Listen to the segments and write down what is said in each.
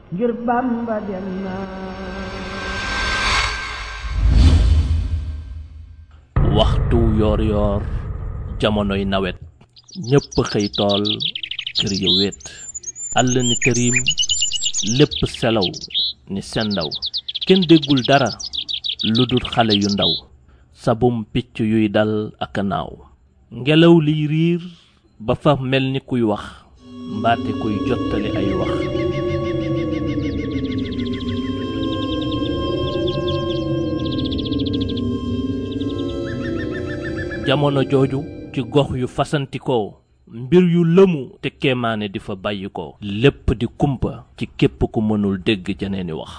ngir Bamba dem na waxtu yoor yoor jamonoy nawet ñépp xëy tool kër ya wéet àll ni këriim lépp selaw ni sendaw kenn déggul dara lu dul xale yu ndaw sabum picc yuy dal ak a naaw ngelaw liy riir ba fa mel ni kuy wax mbaate kuy jottali ay wax jamono jooju ci gox yu fasantikoo mbir yu lëmu te kéemaane di fa bàyyi ko lépp di kumpa ci képp ku mënul dégg jeneeni wax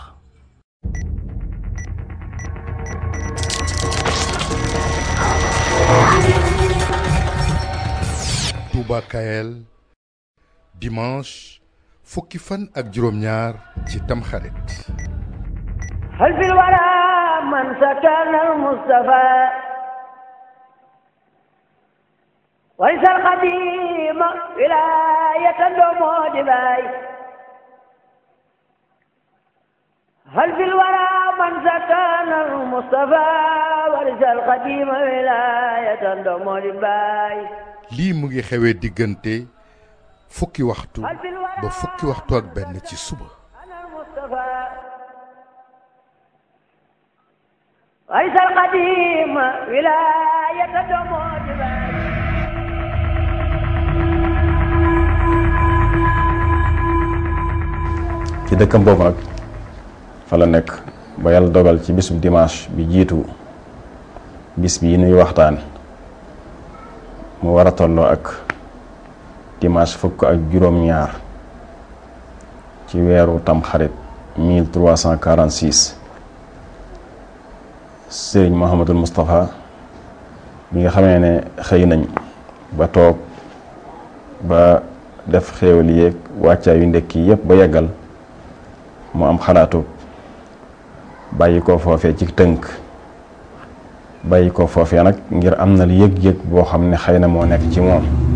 Touba Kaël dimanche fukki fan ak juróom-ñaar ci tamxarit هل في الورى من سكن المصطفى وليس القديم ولاية دومود باي هل في الورى من سكن المصطفى وليس القديم ولاية دومود باي lii mu ngi xewee diggante fukki waxtu ba fukki waxtu ak benn ci suba أنا المصطفى وليس القديم ولاية دومود باي ci dëkkam boobu nag fa la nekk ba yàlla dogal ci bisub dimanche bi jiitu bis bi nuy waxtaan mu war a tolloo ak dimanche fukk ak juróom-ñaar ci weeru tamxarit 1346 sëriñ Mouhamadul Moustapha bi nga xamee ne xëy nañ ba toog ba def xéewal yéeg wàccaa yu ndekki yépp ba yeggal mu am xalaatu bàyyi ko foofee ci tënk bàyyi ko foofee nag ngir am na lu yëg-yëg boo xam ne xëy na moo nekk ci moom